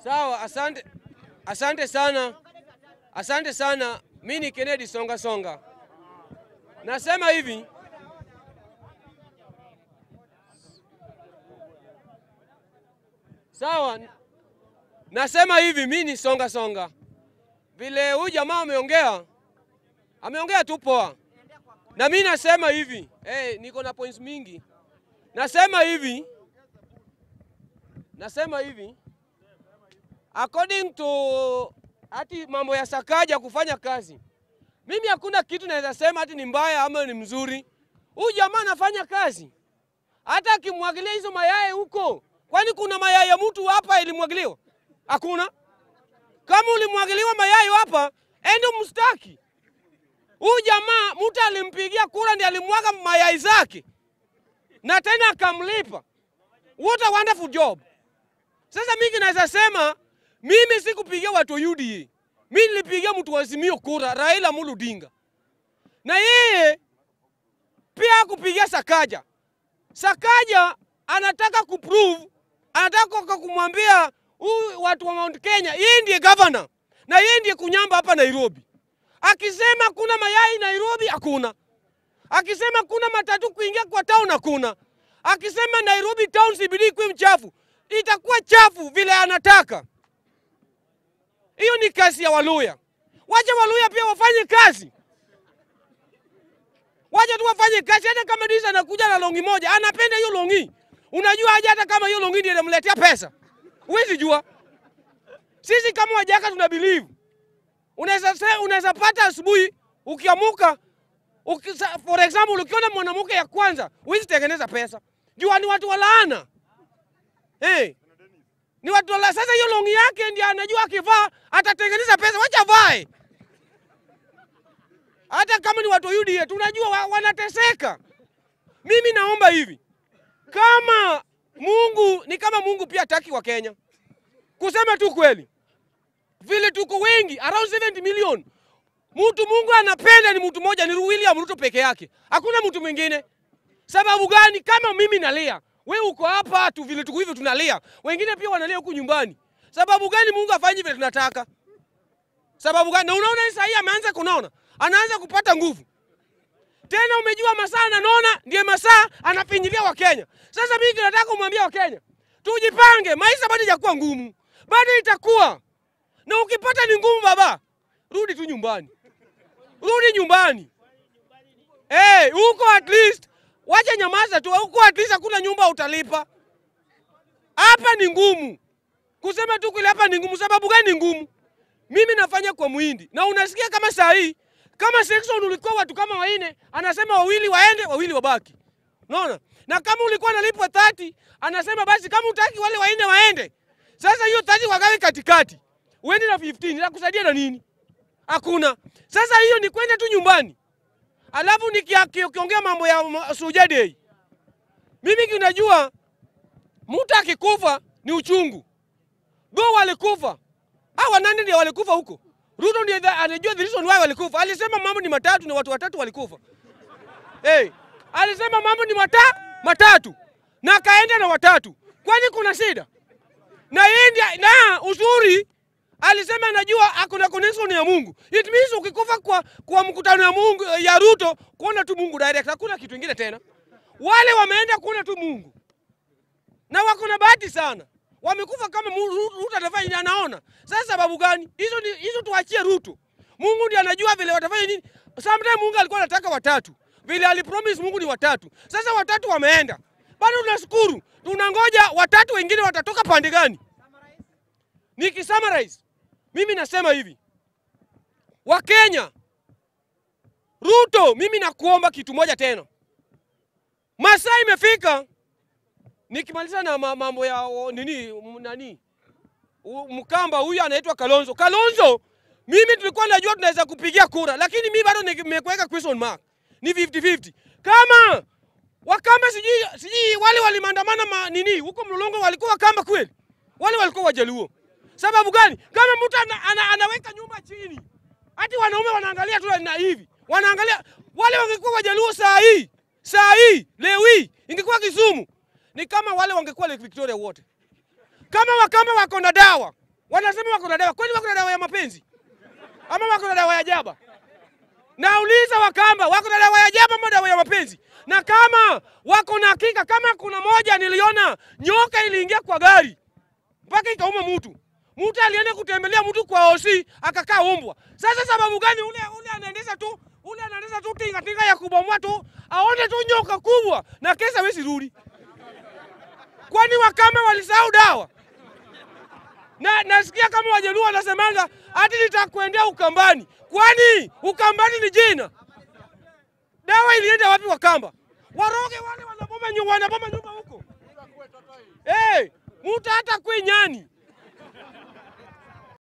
Sawa, asante, asante sana, asante sana. Mi ni Kennedy Songa Songa, nasema hivi sawa, nasema hivi, mi ni Songa Songa. Vile huyu jamaa ameongea, ameongea tu poa, na mi nasema hivi hey, niko na points mingi. Nasema hivi, nasema hivi according to hati mambo ya Sakaja kufanya kazi, mimi hakuna kitu naweza sema hati ni mbaya ama ni mzuri. Huyu jamaa anafanya kazi, hata akimwagilia hizo mayai huko, kwani kuna mayai ya mtu hapa ilimwagiliwa? Hakuna. Kama ulimwagiliwa mayai hapa, ende mstaki huyu jamaa. Mtu alimpigia kura ndiye alimwaga mayai zake na tena akamlipa. What a wonderful job. Sasa mimi naweza sema mimi sikupigia watu wa UDA. Mimi nilipigia mtu wa Azimio kura, Raila Amolo Odinga. Na yeye pia kupigia Sakaja. Sakaja anataka kuprove, anataka kumwambia huyu watu wa Mount Kenya, yeye ndiye governor na yeye ndiye kunyamba hapa Nairobi. Akisema kuna mayai Nairobi, hakuna. Akisema kuna matatu kuingia kwa town, hakuna. Akisema Nairobi town CBD ikuwe mchafu, itakuwa chafu vile anataka. Hiyo ni kazi ya Waluya. Wacha Waluya pia wafanye kazi, wacha tu wafanye kazi. Hata kama Disa anakuja na longi moja, anapenda hiyo longi, unajua aje? Hata kama hiyo longi ndiyo inamletea pesa, huwezi jua. Sisi kama Wajaka tuna believe, unaweza unaweza pata asubuhi ukiamuka Ukisa, for example ukiona mwanamke ya kwanza huwezi tengeneza pesa, jua ni watu walaana hey. Ni watu wala. Sasa hiyo longi yake ndiye anajua akivaa atatengeneza pesa, wacha vae. Hata kama ni watu wa UDA tunajua wa, wanateseka. Mimi naomba hivi, kama Mungu ni kama Mungu pia hataki wa Kenya, kusema tu kweli, vile tuko wengi around 70 million Mtu Mungu anapenda ni mtu mmoja, ni William Ruto peke yake, hakuna mtu mwingine. Sababu gani? Kama mimi nalia, we uko hapa tu, vile tuko hivi tunalia, wengine pia wanalia huku nyumbani. Sababu gani Mungu afanye vile tunataka? Sababu gani? Na unaona sasa hii ameanza kunona, anaanza kupata nguvu tena. Umejua masaa ananona, ndiye masaa anafinyilia Wakenya. Sasa mimi nataka kumwambia Wakenya tujipange, maisha bado hajakuwa ngumu, bado itakuwa na ukipata ni ngumu, baba rudi tu nyumbani rudi nyumbani. Hey, huko at least wacha nyamaza tu huko, at least hakuna nyumba utalipa. Hapa ni ngumu kusema tu kule, hapa ni ngumu. Sababu gani ni ngumu? Mimi nafanya kwa muhindi na unasikia kama saa hii kama section ulikuwa watu kama waine, anasema wawili waende, wawili wabaki. Unaona? Na kama ulikuwa nalipwa 30, anasema basi kama utaki wale waine waende. Sasa hiyo 30 wagawe katikati. Uende na 15, itakusaidia na nini? Hakuna. Sasa hiyo ni kwenda tu nyumbani, alafu nikiongea mambo ya Suja Day, mimi kinajua mtu akikufa ni uchungu. Go walikufa hawa nani ndio walikufa huko? Ruto ndiye anajua the reason why walikufa. Alisema mambo ni matatu na watu watatu walikufa. Hey, alisema mambo ni mata, matatu na akaenda na watatu, kwani kuna shida? Na yeye na uzuri alisema anajua hakuna connection ya Mungu. It means ukikufa kwa, kwa mkutano ya Mungu ya Ruto kuona tu Mungu direct, hakuna kitu kingine tena. Wale wameenda kuona tu Mungu na wako na bahati sana, wamekufa kama Ruto atafanya anaona. Sasa sababu gani hizo? Ni hizo, tuachie Ruto. Mungu ndiye anajua vile watafanya nini. Sometimes Mungu alikuwa anataka watatu, vile alipromise Mungu ni watatu. Sasa watatu wameenda, bado tunashukuru, tunangoja watatu wengine watatoka pande gani? Nikisummarize, mimi nasema hivi, Wakenya, Ruto, mimi nakuomba kitu moja tena, masaa imefika. Nikimaliza na mambo ya nini nani, Mkamba huyu anaitwa Kalonzo. Kalonzo, mimi tulikuwa najua tunaweza kupigia kura, lakini mimi bado nimekuweka question mark, ni 50-50 kama Wakamba sijui sijui wale walimandamana ma, nini huko Mlolongo walikuwa Wakamba kweli? Wale walikuwa Wajaluo. Sababu gani? Kama mtu ana, ana, anaweka nyumba chini, hati wanaume wanaangalia tu na hivi wanaangalia. Wale wangekuwa Wajaluo saa hii saa hii leo hii ingekuwa Kisumu, ni kama wale wangekuwa Lake Victoria wote. Kama Wakamba wako na dawa, wanasema wako na dawa. Kwani wako na dawa ya mapenzi ama wako na dawa ya jaba? Nauliza Wakamba, wako na dawa ya jaba ama dawa ya mapenzi? Na kama wako na hakika, kama kuna moja niliona nyoka iliingia kwa gari mpaka ikauma mtu, mtu alienda kutembelea mtu kwa osi akakaa umbwa. Sasa sababu gani? Ule ule anaendesha tu ule anaendesha tu tinga tinga ya kubomoa tu, aone tu nyoka kubwa na kesa wezi rudi. Kwani Wakamba walisahau dawa? na nasikia kama Wajaluo wanasemanga hati nitakwendea Ukambani. Kwani Ukambani ni jina? Dawa ilienda wapi Wakamba? Waroge wale wanaboma nyumba, wanaboma nyumba huko. Eh, hey, mtu hata kwi nyani